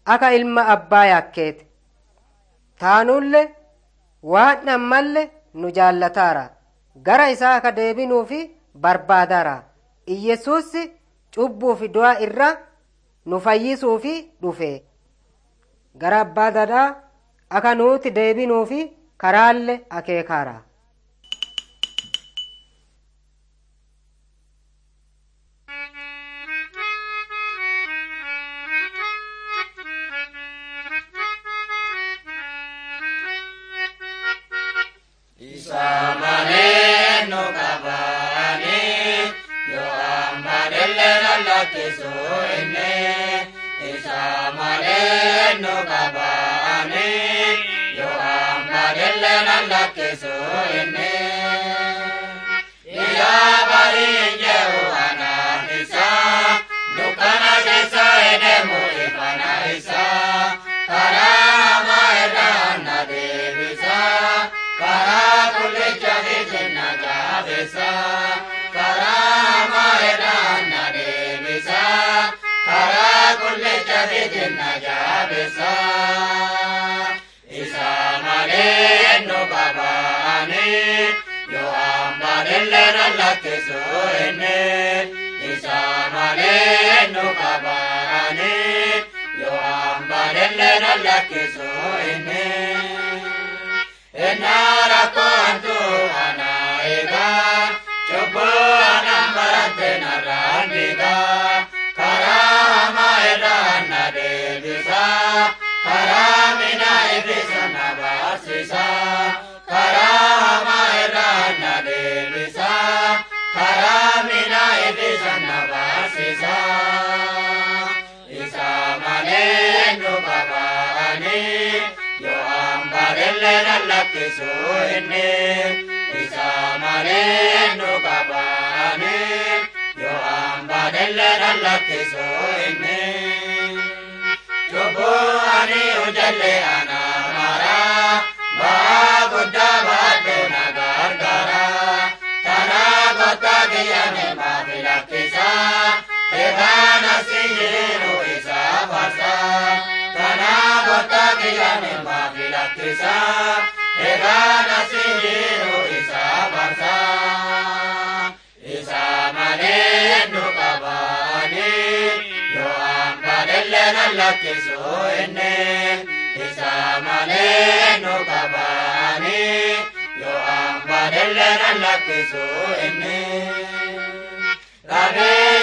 aka ilma abbaa yakkeete taanulle waan ammalle nu jaallataara gara isaa aka deebinuufi barbaadaara iyyesuusi cubbuufi du'a irra nu fayyisuufi dhufe gara abbaa dadaa aka nuuti deebinuufi karaalle akeekaara Isa malee nu qabaani yoo amma dellee lallaachisu inni. Isa malee nu qabaani yoo amma dellee lallaachisu inni. Iyyaa barii jehu anaan isa dukkana keessa edeemu ifana isa karaa hamaa irraa na deebisa. karaa kullicha fitinna jaabesa karaa maayedhaan na deebisa karaa kullicha fitinna jaabesa isa malee nu qabaani yoo ambaadillee na lakkisu inni isa malee nu qabaani yoo ambaadillee na lakkisu inni. Enara kontu ana ega Chobo ana marante narandiga Kara hama eda na devisa Kara mina ibisa na basisa Kara hama eda na devisa Kara mina ibisa na basisa Isa male nu babani Yo ambarelle na lakkisu inni isa malee nu qabaani yoo ambarelle na lakkisu inni. Cubbuu ani ujalle ana mara baa guddaa baadhu na gargaara tana gotta kiyyame maafi lakkisa egaan asii jiru isa farsa tana gotta kiyyame maafi lakkisa egaan asii jiru isa farsa isa malee nu qabaani yoo ambaadelle na lakkisu inni isa malee nu qabaani yoo ambaadelle na lakkisu inni. Rabee